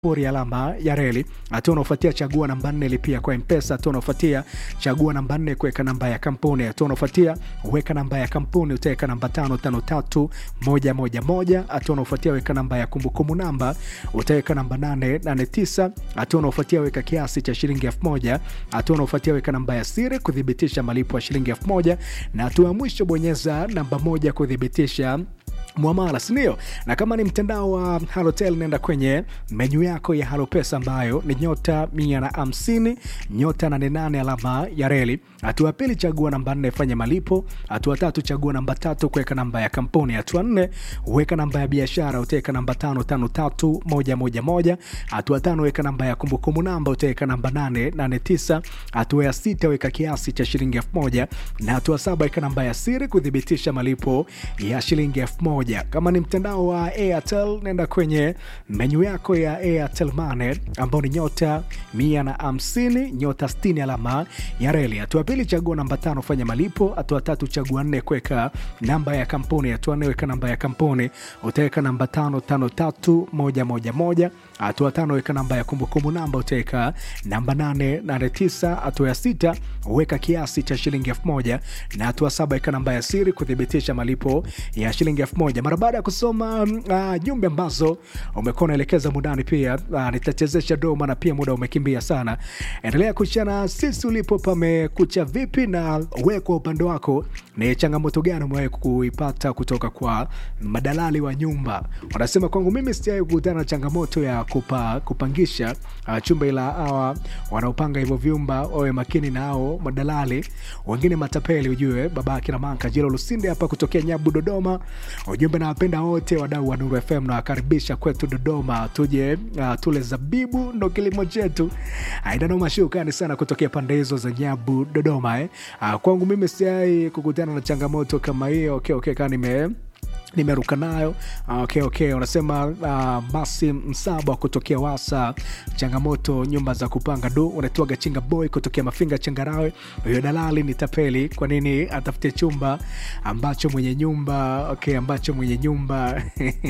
pori alama ya reli. Hatua unaofuatia chagua namba nne lipia kwa Mpesa. Hatua unaofuatia chagua namba nne kuweka namba ya kampuni. Hatua unaofuatia weka namba ya kampuni, utaweka namba tano tano tatu moja moja moja. Hatua unaofuatia weka namba ya kumbukumbu namba, utaweka namba nane nane tisa. Hatua unaofuatia weka kiasi cha shilingi elfu moja. Hatua unaofuatia weka namba ya siri kuthibitisha malipo ya shilingi elfu moja, na hatua ya mwisho bonyeza namba moja kuthibitisha mwamala sindio? Na kama ni mtandao wa Halotel, nenda kwenye menyu yako ya Halopesa ambayo ni nyota mia na hamsini nyota nane nane alama ya reli. Hatua ya pili chagua namba nne fanya malipo. Hatua tatu chagua namba tatu kuweka namba ya kampuni. Hatua nne weka namba ya biashara, utaweka namba tano tano tatu moja moja moja. Hatua tano weka namba ya kumbukumbu namba, utaweka namba nane nane tisa. Hatua ya sita weka kiasi cha shilingi elfu moja na hatua saba weka namba ya siri kuthibitisha malipo ya shilingi elfu moja. Kama ni mtandao wa Airtel, nenda kwenye menyu yako ya Airtel Money ambao ni nyota mia na hamsini nyota sitini alama ya reli. Hatua pili chagua namba tano fanya malipo. Hatua tatu chagua nne kuweka namba ya kampuni. Hatua nne weka namba ya kampuni, utaweka namba tano tano tatu moja moja moja. Hatua tano weka namba ya kumbukumbu namba, utaweka namba nane nane tisa. Hatua ya sita weka kiasi cha shilingi elfu moja na hatua saba weka namba ya siri kuthibitisha malipo ya shilingi elfu moja. Mara baada ya kusoma uh, jumbe ambazo umekuwa unaelekeza mudani, pia uh, nitachezesha doma na pia muda umekimbia sana. Endelea kushana sisi ulipo pamekucha vipi, na we kwa upande wako ni changamoto gani umewahi kuipata kutoka kwa madalali wa nyumba? Wanasema kwangu mimi sijawahi kukutana na changamoto ya kupa, kupangisha uh, chumba, ila hawa wanaopanga hivyo vyumba wawe makini na hao madalali wengine matapeli. Ujue baba akina Manka Jilo Lusinde hapa kutokea Nyabu Dodoma. Ujumbe nawapenda wote wadau wa Nuru FM na wakaribisha kwetu Dodoma, tuje uh, tule zabibu, ndo kilimo chetu. Aidanoma, shukrani sana kutokea pande hizo za Nyabu Dodoma eh. Uh, kwangu mimi siai kukutana na changamoto kama hiyo. Okay, okay, kaa nime nimeruka nayo okay, okay. Unasema uh, basi msaba kutokea Wasa, changamoto nyumba za kupanga du. Unatoaga chinga boy kutokea Mafinga Changarawe, huyo dalali ni tapeli. Kwa nini atafute chumba ambacho mwenye nyumba okay, ambacho mwenye nyumba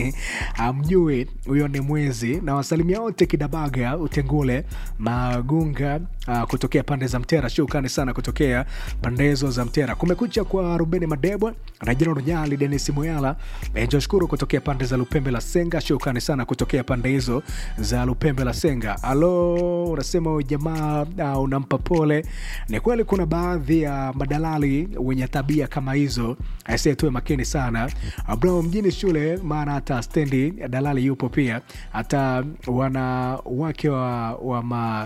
amjui? Huyo ni mwezi. Na wasalimia wote Kidabaga, Utengule, Magunga uh, kutokea pande za Mtera. Shukrani sana kutokea pande hizo za Mtera. Kumekucha kwa Rubeni Madebwa na Jina Runyali, Denis Muyala Joshukuru kutokea pande za Lupembe la Senga. Shukrani sana kutokea pande hizo za Lupembe la Senga. Alo, unasema jamaa uh, unampa pole. Ni kweli kuna baadhi ya madalali wenye tabia kama hizo, aisee, tuwe makini sana bro, mjini shule, maana hata stendi dalali yupo pia, hata wanawake wa, wa ma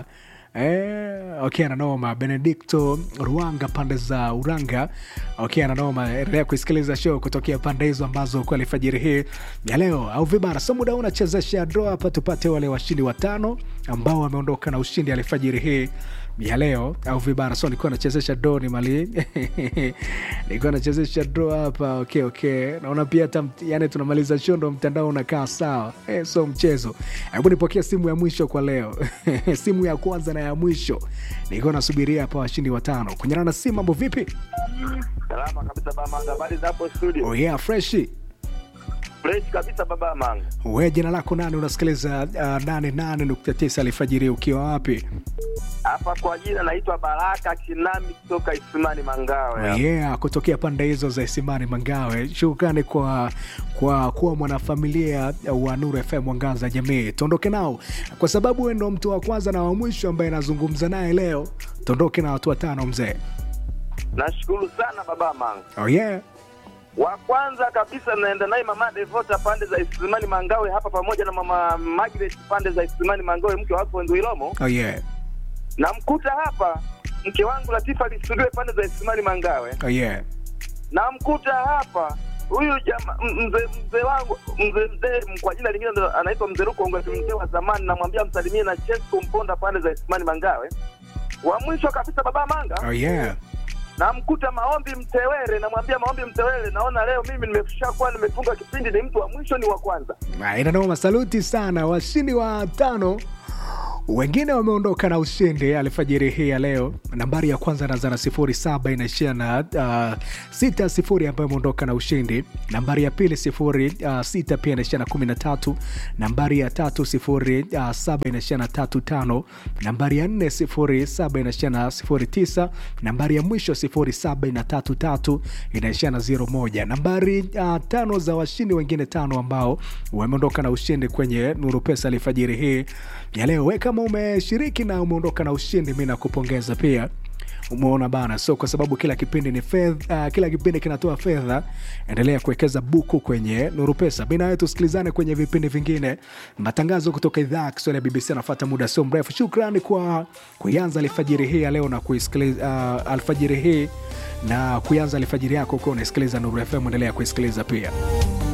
Eh, okay, ananoma Benedicto Ruanga pande za Uranga. Okay, ananoma. Endelea kuisikiliza show kutokea pande hizo ambazo kwa alfajiri hii ya leo au vibara. So muda unachezesha draw hapa tupate wale washindi watano ambao wameondoka na ushindi alfajiri hii ya leo au vibara. So nilikuwa nachezesha draw ni mali nilikuwa nachezesha draw hapa. Okay, okay. Naona pia hata yani tunamaliza show ndo mtandao unakaa sawa. Eh, so mchezo. Hebu nipokea simu ya mwisho kwa leo. simu ya kwanza na ya mwisho nilikuwa nasubiria hapa washindi watano kunyana na simu. Mambo vipi? Salama kabisa baba Manga, habari za hapo studio? Oh yeah, fresh Fresh kabisa baba Manga. we. Jina lako nani? Unasikiliza uh, nane nane nukta tisa alfajiri ukiwa wapi? Hapa kwa jina naitwa Baraka Kinami kutoka Isimani Mangawe. Oh yeah, kutokea pande hizo za Isimani Mangawe. Shukrani kwa kwa kuwa mwanafamilia wa Nuru FM Mwangaza Jamii. Tuondoke nao kwa sababu wewe ndo mtu wa kwanza na wa mwisho ambaye nazungumza naye leo. Tuondoke na watu watano mzee. Nashukuru sana baba Manga. Oh yeah. Wa kwanza kabisa naenda naye mama Devota pande za Isimani Mangawe hapa pamoja na mama Margaret pande za Isimani Mangawe mke wako Ndwilomo. Oh yeah. Namkuta hapa mke wangu Latifa Lisudwe pande za Isimani Mangawe. Oh yeah. Namkuta hapa huyu jamaa mzee mzee wangu mzee mzee kwa jina lingine ndo anaitwa mzee Rukongo, mzee wa zamani, namwambia msalimie na Chesko Mponda pande za Isimani Mangawe. Wa mwisho kabisa baba Manga Oh yeah. namkuta Maombi Mtewere, namwambia Maombi Mtewere, naona leo mimi nimeshakuwa nimefunga kipindi, ni mtu wa mwisho, ni wa kwanza. Ah, Inanoma, saluti sana washindi wa tano wengine wameondoka na ushindi alfajiri hii ya leo. Nambari ya kwanza inaanza na sifuri saba inaishia na uh, sita sifuri ambayo imeondoka na ushindi. Nambari ya pili sifuri uh, sita pia inaishia na kumi na tatu. Nambari ya tatu sifuri uh, saba inaishia na tatu tano. Nambari ya nne sifuri saba inaishia na sifuri tisa. Nambari ya mwisho sifuri saba ina tatu tatu inaishia na zero moja. Nambari uh, tano za washindi wengine tano ambao wameondoka na ushindi kwenye Nuru Pesa alfajiri hii ya leo. We kama umeshiriki na umeondoka na ushindi, mi nakupongeza pia. Umeona bana, so kwa sababu kila kipindi ni fedha, uh, kila kipindi kinatoa fedha. Endelea kuwekeza buku kwenye Nuru Pesa. Mi nawe tusikilizane kwenye vipindi vingine, matangazo kutoka idhaa ya Kiswahili ya BBC anafuata muda sio mrefu. Shukrani kwa kuianza alfajiri hii ya leo na kuisikiliza uh, alfajiri hii na kuianza alfajiri yako ukiwa unasikiliza Nuru FM. Endelea kuisikiliza pia.